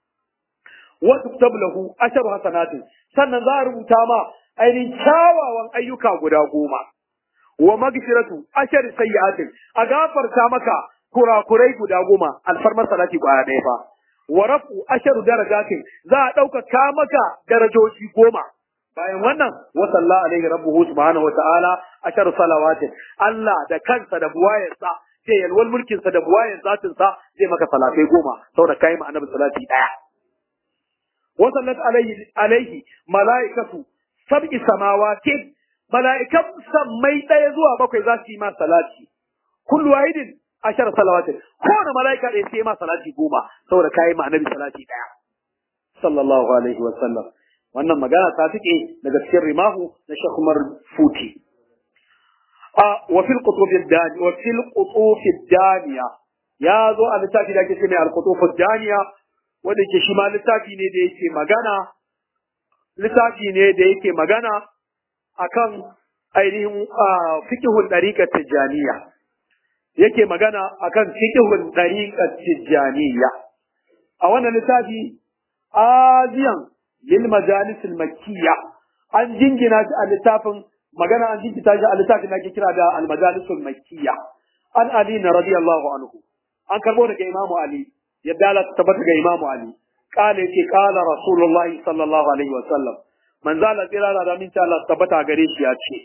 wa tuktab lahu asharu hasanatin sannan za a rubuta ma ainihin kyawawan ayyuka guda goma wa magfiratu ashari sayyi'atin a gafarta maka kurakurai guda goma alfarmar salati kwaya ɗaya fa wa rafu asharu darajatin za a ɗaukaka maka darajoji goma bayan wannan wa salla alaihi rabbuhu subhanahu wa ta'ala asharu salawatin Allah da kansa da buwayarsa da yalwal mulkin sa da buwayen zatin sa zai maka salatai goma saboda kai ma annabi salati daya wa sallat alaihi alaihi malaikatu sab'i samawati malaikan sammai daya zuwa bakwai za su yi ma salati kullu wahidin ashar salawatin kowane malaika ɗaya sai ma salati goma saboda kai ma annabi salati daya sallallahu alaihi wa sallam wannan magana ta fike daga cikin rimahu na Sheikh Umar Futi a wa fil qutub ad-dani wa fil qutub ad-daniya ya zo a littafi da ake ce mai al-qutub ad-daniya wanda ke shi ma littafi ne da yake magana littafi ne da yake magana akan ainihin fiqhul dariqat tijaniya yake magana akan fiqhul dariqat tijaniya a wannan littafi aziyan lil majalis al makkiyya an jingina shi a littafin magana an jingita shi a littafin da ake kira da al majalis al makkiyya an ali na radiyallahu anhu an karbo daga imamu ali yadda Allah ta tabbata ga imamu ali qala yake qala rasulullahi sallallahu alaihi wa sallam manzo Allah tsira da min ta Allah tabbata gare shi ya ce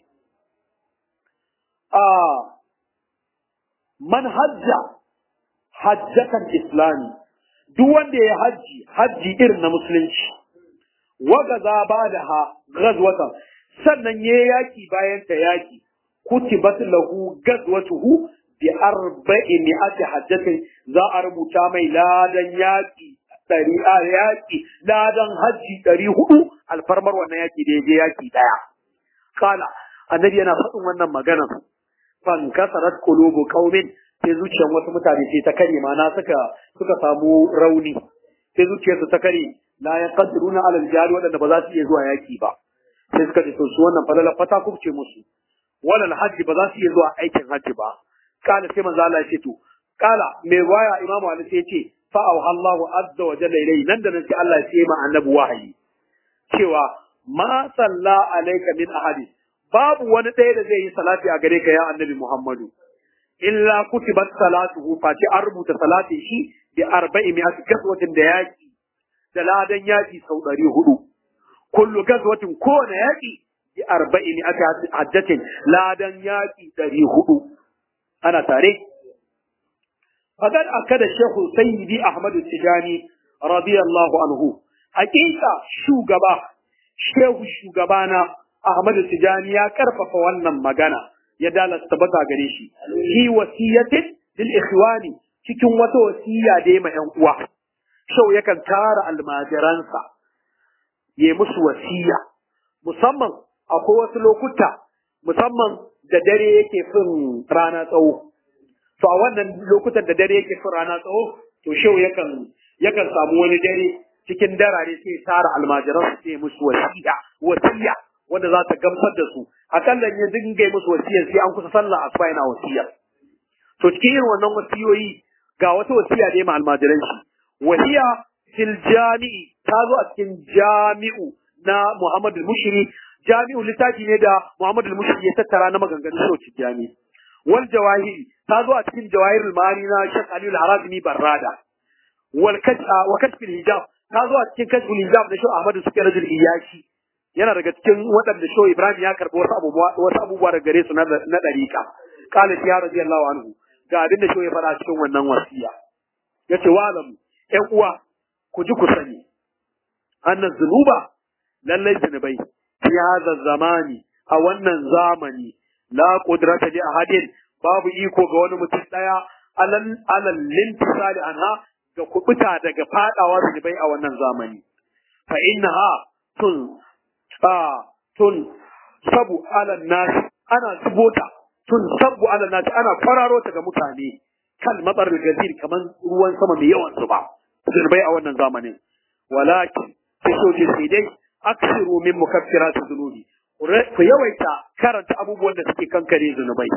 a man hajja hajjatan islami duk wanda ya hajji hajji irin na musulunci wagaza ba da ha gazwatan sannan ya yaki bayan ta yaki kutibat lahu gazwatuhu bi arba'i mi'ati hajjatin za a rubuta mai ladan yaki ɗari a yaki ladan hajji ɗari hudu alfarmar wannan yaki da ya je yaki ɗaya kala annabi yana faɗin wannan maganar fan kasarat qulubu qaumin sai zuciyar wasu mutane sai ta kare mana suka suka samu rauni sai zuciyarsu ta kare la yaqdiruna ala al-jihad wadanda ba za su iya zuwa yaki ba sai suka ce to su wannan falala fata kubce musu walal hajji ba za su iya zuwa aikin hajji ba kala sai manzo Allah ya ce to kala mai waya imamu Ali sai ya ce fa Allahu azza wa jalla ilayhi nan da nan sai Allah ya ce ma annabi wahayi cewa ma salla alayka min ahadi babu wani ɗaya da zai yi salati a gare ka ya annabi Muhammadu illa kutibat salatuhu face an rubuta salatin shi bi arba'i mi'ati gaswatin da yaki da ladan yaki sau ɗari hudu kullu gaswatin kowane yaki bi arba'i mi'ati hajjatin ladan yaki ɗari hudu ana tare faqad akada shaykhu sayyidi ahmad tijani radiyallahu anhu hakika shugaba shehu shugabana ahmad tijani ya karfafa wannan magana ya dala tabbata gare shi fi wasiyatin lil ikhwani cikin wata wasiya da ya ma ƴan uwa shau yakan tara almajiransa ya musu wasiya musamman akwai wasu lokuta musamman da dare yake fin rana tsawo to a wannan lokutan da dare yake fin rana tsawo to shau yakan yakan samu wani dare cikin darare sai ya tara almajiransa sai ya musu wasiya wasiya wanda za ta gamsar da su akalla ya dinga yi musu wasiyar sai an kusa sallah asuba yana wasiya to cikin irin wannan wasiyoyi ga wata wasiya da ya ma almajiran shi wahiya fil jami'i ta zo a cikin jami'u na Muhammad al-Mushri jami'u littafi ne da Muhammad al-Mushri ya tattara na maganganun sauci jami wal jawahiri ta zo a cikin jawahirul mani na Sheikh Ali al-Harazimi Barrada wal kashfa wa kashfil hijab ta zo a cikin kashfil hijab da Sheikh Ahmad Sukairajul Iyashi yana daga cikin waɗanda Shehu Ibrahim ya karɓi wasu abubuwa wasu abubuwa daga gare su na na dariƙa qala ya radiyallahu anhu ga abin da Shehu ya faɗa cikin wannan wasiya yace wa alamu ƴan uwa ku ji ku sani annan zunuba lallai zunubai fi hadha zamani a wannan zamani la qudrata li ahadin babu iko ga wani mutum daya alal alal lintisali anha ga kubuta daga fadawa zunubai a wannan zamani fa innaha tun a tun sabu alal nas ana subota tun sabu alal nas ana kwararo ta ga mutane kal matsar gazir kaman ruwan sama mai yawan zuba zunubai a wannan zamanin walakin sai soke sai dai aksiru min mukaffirati dhunubi ku yawaita karanta abubuwan da suke kankare zunubai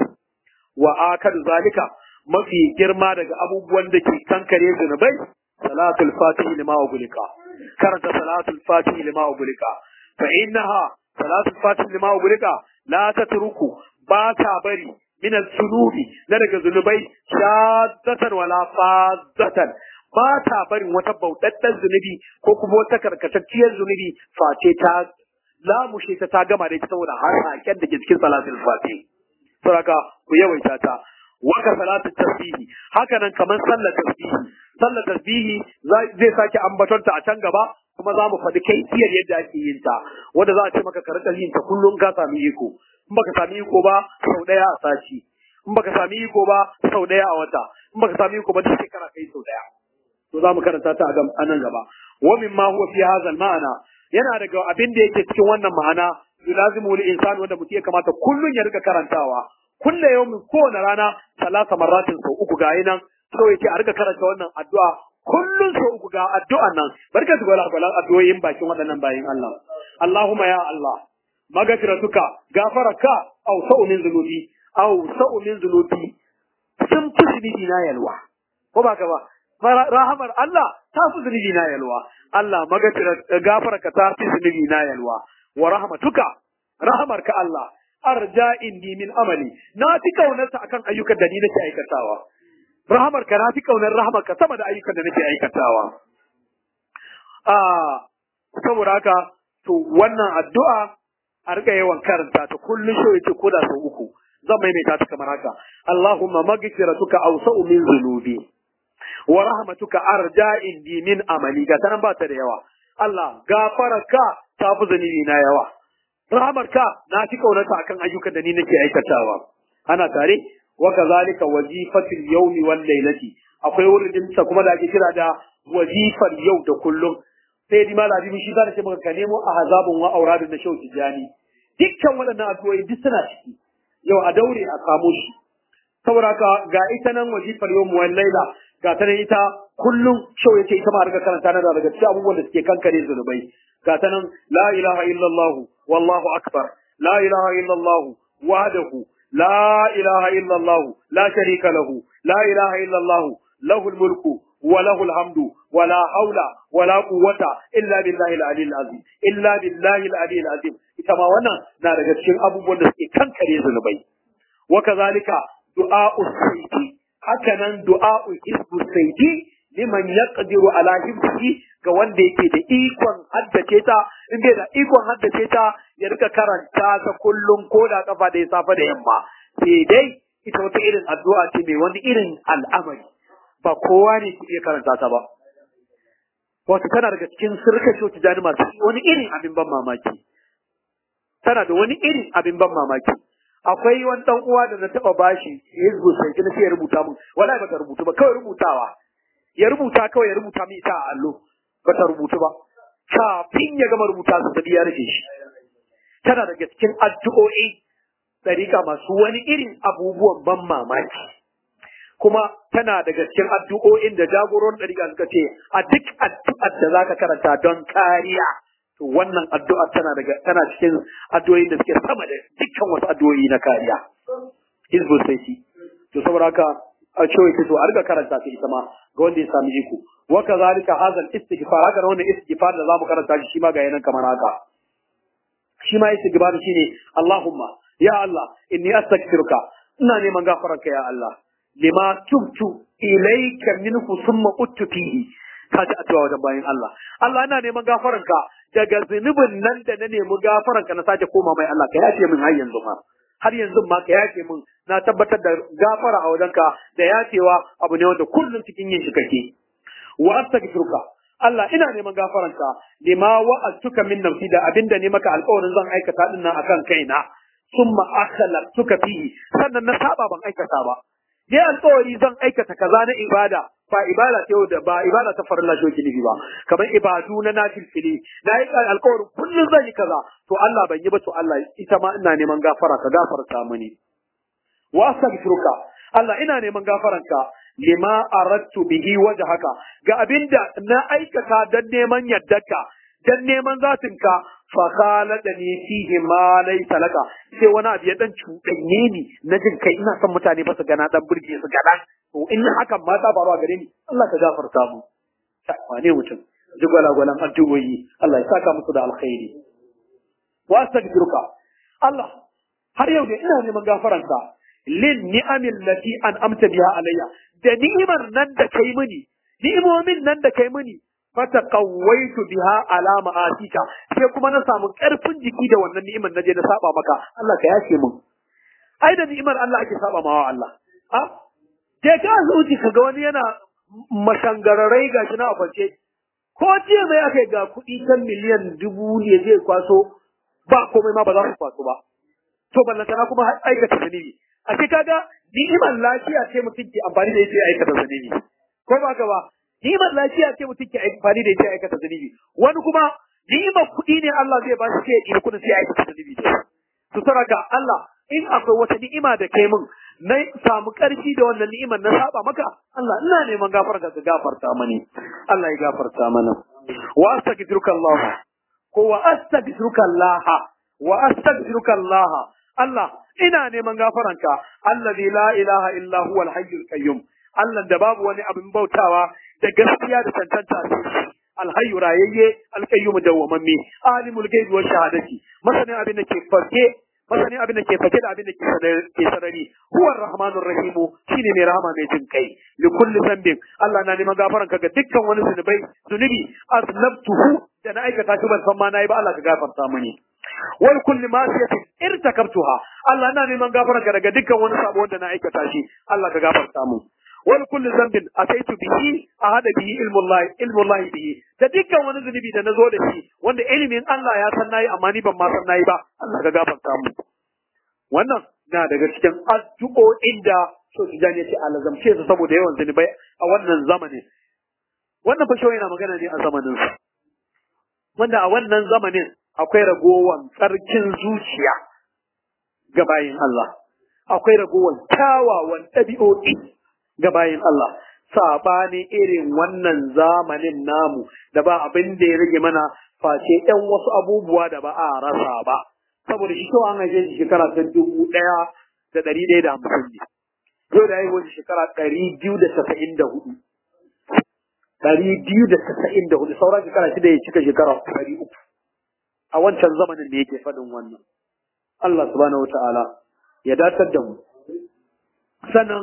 wa akadu zalika mafi girma daga abubuwan da ke kankare zunubai salatul fatihi lima ugulika karanta salatul fatihi lima ugulika fa innaha salatul fatihi lima ugulika la tatruku ba ta bari min al-sunubi na daga zunubai shaddatan wala fadzatan ba ta barin wata bauɗaɗɗen zunubi ko kuma wata karkatacciyar zunubi face ta lamushe ta ta gama da ita saboda har haken da ke cikin salatul fati saboda ku yawaita ta waka salatu tasbihi haka nan kamar sallar tasbihi sallar tasbihi zai sake ambatonta a can gaba kuma za mu faɗi kai iyar yadda ake yin ta wanda za a ce maka ka rika yin ta kullum ka sami iko in baka sami iko ba sau ɗaya a sati in baka sami iko ba sau ɗaya a wata in baka sami iko ba duk shekara kai sau ɗaya to za mu karanta ta a nan gaba wa mimma huwa fi hadha ma'ana yana daga abin da yake cikin wannan ma'ana yulazimu lil insani wanda mutum ya kamata kullun ya rika karantawa kulle yawmin kowane rana salasa marratin sau uku ga nan so yake a rika karanta wannan addu'a kullun sau uku ga addu'an nan barka su gwala gwalan addu'o'in bakin waɗannan bayin Allah Allahumma ya Allah magafiratuka gafaraka aw sa'u min zunubi aw sa'u min zunubi sun fi zunubi na yalwa ko ba ka ba rahamar Allah ta fi zunubi na yalwa Allah magafirar gafarka ta fi zunubi na yalwa wa rahmatuka rahamarka Allah arja indi min amali na fi kaunarta akan ayyukan da ni nake aikatawa rahamarka na fi kaunar rahamarka sama da ayyukan da nake aikatawa a saboda haka to wannan addu'a a rika yawan karanta ta kullun shi yace ko da sau uku zan maimaita ta kamar haka Allahumma maghfiratuka awsa'u min dhunubi wa rahmatuka arja indi min amali ga tanan ba ta da yawa Allah gafararka ta fi zunubi na yawa rahmarka na fi kaunarta akan ayyukan da ni nake aikatawa ana tare wa kazalika wazifatul yawmi wal lailati akwai wurin sa kuma da ake kira da wazifar yau da kullum sai di malami shi zan ce maka ka nemo a hazabun wa auradun na shau tijani dukkan waɗannan addu'o'i duk suna ciki yau a daure a samu shi saboda ka ga ita nan wazifar yau wal laila ga ta nan ita kullum shau yake ita ma riga karanta na daga cikin abubuwan da suke kankare zunubai ga ta nan la ilaha illallah wallahu akbar la ilaha illallah wahdahu la ilaha illallah la sharika lahu la ilaha illallah lahul mulku wa lahul hamdu wa la haula wa la quwwata illa billahi al-ali al-azim illa billahi al-ali al-azim ita ma wannan na daga cikin abubuwan da suke kankare zunubai wa kazalika du'a'u sayyidi haka nan du'a'u hizbu sayyidi liman yaqdiru ala hibbihi ga wanda yake da ikon haddace ta in bai da ikon haddace ta ya rika karanta ta kullum ko da kafa da safa da yamma sai dai ita wata irin addu'a ce mai wani irin al'amari ba kowa ne ke iya karanta ta ba wato tana daga cikin sirka shi wata jani masu wani irin abin ban mamaki tana da wani irin abin ban mamaki akwai wani dan uwa da na taba bashi hizbu sai kina sai ya rubuta mun wallahi bata rubutu ba kawai rubutawa ya rubuta kawai ya rubuta min ita a allo bata rubutu ba kafin ya gama rubuta su da ya rufe shi tana daga cikin addu'o'i tsarika masu wani irin abubuwan ban mamaki kuma tana daga cikin addu'o'in da jagoron ɗariƙa suka ce a duk addu'ar da zaka karanta don kariya to wannan addu'a tana daga tana cikin addu'o'in da suke sama da dukkan wasu addu'o'i na kariya hizbu sai to saboda haka a cewa ke so a riga karanta ta ita ma ga wanda ya sami iko wa kazalika hadha istighfar haka wannan istighfar da zamu karanta shi shi ma ga yanan kamar haka shi ma istighfar shine Allahumma ya Allah inni astaghfiruka ina neman gafararka ya Allah lima tubtu ilayka minhu thumma uttu fihi kaji addu'a wajen bayan Allah Allah ina neman gafaranka daga zunubin nan da na nemi gafaranka na sake koma mai Allah ka yafe min har yanzu ma har yanzu ma ka yafe min na tabbatar da gafara a wajenka da yafewa abu ne wanda kullum cikin yin shi kake wa astaghfiruka Allah ina neman gafaranka lima wa'adtuka min nafsi da abinda ne maka alƙawarin zan aikata din nan akan kaina summa akhlaqtuka fihi sannan na saba ban aikata ba ne alƙawari zan aikata kaza na ibada ba ibada ta da ba ibada ta farilla shi ke nufi ba kamar ibadu na nafilfili na yi alƙawarin kullum zan yi kaza to Allah ban yi ba to Allah ita ma ina neman gafara ka gafarta mini wa astaghfiruka Allah ina neman gafaranka lima aradtu bihi wajhaka ga abinda na aikata dan neman yaddarka dan neman zatinka fa khaladani fihi ma laysa laka sai wani abu ya dan cuɗanye ni na jin kai ina son mutane ba su gana dan burge su gana to in hakan ma ta faru a gare ni Allah ka gafarta mu wane mutum ji gwalagwalan addu'o'i Allah ya saka musu da alkhairi wa astaghfiruka Allah har yau da ina neman gafaranka lin ni'amil lati an amta biha alayya da ni'imar nan da kai mini ni'imomin nan da kai mini fata qawaitu biha ala ma'asika sai kuma na samu karfin jiki da wannan ni'imar naje na saba maka Allah ka yafe min ai da ni'imar Allah ake saba mawa Allah a je ka asibiti ka ga wani yana mashangararai ga shi na a kwance ko jiya mai aka ga kuɗi kan miliyan dubu ne zai kwaso ba komai ma ba za su kwaso ba to ballantana kuma aikata zunubi a ce kaga ni'imar lafiya ce mutum ke amfani da ita ya aikata zunubi ko ba ka ba ni'imar lafiya ce mutum ke amfani da ita ya aikata zunubi wani kuma ni'imar kuɗi ne Allah zai ba shi sai ya ɗiri kuɗin sai ya aikata zunubi su saraka Allah in akwai wata ni'ima da kai min na samu ƙarfi da wannan ni'imar na saba maka Allah ina neman gafarta ka gafarta mani Allah ya gafarta mana wa astaghfiruka Allah ko wa astaghfiruka Allah wa astaghfiruka Allah Allah ina neman gafaranka allazi la ilaha illa huwa al-hayyul qayyum Allah da babu wani abin bautawa da gaskiya da tantanta sai alhayyu rayayye alqayyum dawwamamme alimul ghaibi wa shahadati masanin abin da ke farke masanin abin da ke fake da abin da ke sarari huwa rahmanur rahim shine mai rahama mai jin kai li kulli zambin Allah na neman gafaranka ga dukkan wani zunubai zunubi aznabtuhu da na aikata shi ban san ma nayi ba Allah ka gafarta mani wal kulli masiyatin irtakabtuha Allah na neman gafaranka daga dukkan wani sabo wanda na aikata shi Allah ka gafarta mu wal kulli zambin ataitu bihi ahada bihi ilmullahi ilmullahi bihi da dukkan wani zunubi da nazo da shi wanda ilimin Allah ya san nayi amma ni ban ma san nayi ba Allah ka gafarta mu wannan na daga cikin addu'o'in da so su jani ce alazamce su saboda yawan zunubai a wannan zamanin wannan fa yana magana ne a zamanin sa wanda a wannan zamanin akwai ragowan tsarkin zuciya ga bayin Allah akwai ragowan kyawawan ɗabi'o'i ga bayin Allah saɓani irin wannan zamanin namu da ba abin da ya rage mana face ɗan wasu abubuwa da ba a rasa ba saboda shi kawai an haife shi shekara ta dubu ɗaya da ɗari ɗaya da hamsin ne yau da haihuwar shi shekara ɗari biyu da casa'in da hudu ɗari biyu da casa'in da hudu sauran shekara shida ya cika shekara ɗari uku a wancan zamanin da yake faɗin wannan Allah subhanahu wa ta'ala ya datar da mu sannan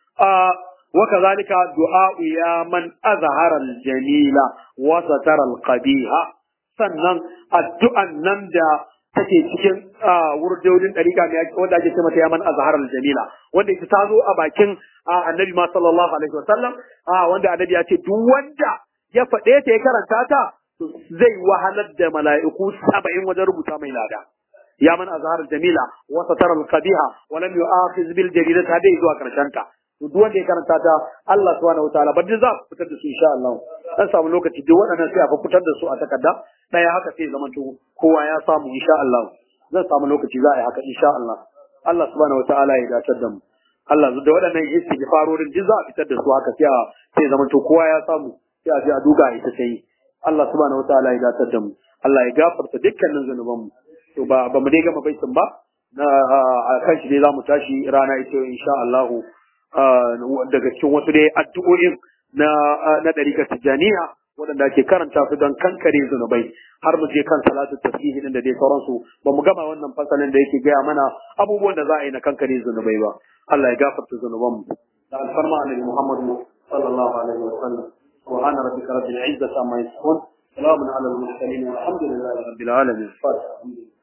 وكذلك دعاء يا من أظهر الجميل وستر القبيح sannan addu'an nan da take cikin wurdodin ɗariƙa mai wanda ake ce mata yaman azhar jamila wanda ita ta zo a bakin annabi ma sallallahu alaihi wasallam wanda annabi ya ce duk wanda ya faɗe ta ya karanta ta zai wahalar da mala'iku saba'in wajen rubuta mai lada ya man azhar jamila wa satara al-qabiha wa lam yu'akhidh bil jaridati dai zuwa karshen ta to duk wanda ya karanta ta Allah subhanahu wataala ba za ku fitar da su insha Allah dan samu lokaci duk waɗannan sai a fitar da su a takarda daya haka sai zaman to kowa ya samu insha Allah zan samu lokaci za a yi haka insha Allah Allah subhanahu wataala ya dace da mu Allah da waɗannan istighfarorin duk za a fitar da su haka sai a sai zaman to kowa ya samu sai a je a duga ita sai Allah subhanahu wataala ya dace da mu Allah ya gafarta dukkanin zanuban mu to ba ba mu dai gama baitin ba na a kan shi ne za mu tashi rana ita insha Allah daga cikin wasu dai addu'o'in na na ɗarikar tijjaniya waɗanda ake karanta su don kankare zunubai har mu je kan salatu tasbihi din da dai sauransu ba mu gama wannan fasalin da yake gaya mana abubuwan da za a yi na kankare zunubai ba Allah ya gafarta zunubanmu da alfarma annabi Muhammad sallallahu alaihi wa sallam subhana rabbika rabbil izzati amma yasifun salamun ala al mursalin walhamdulillahi rabbil alamin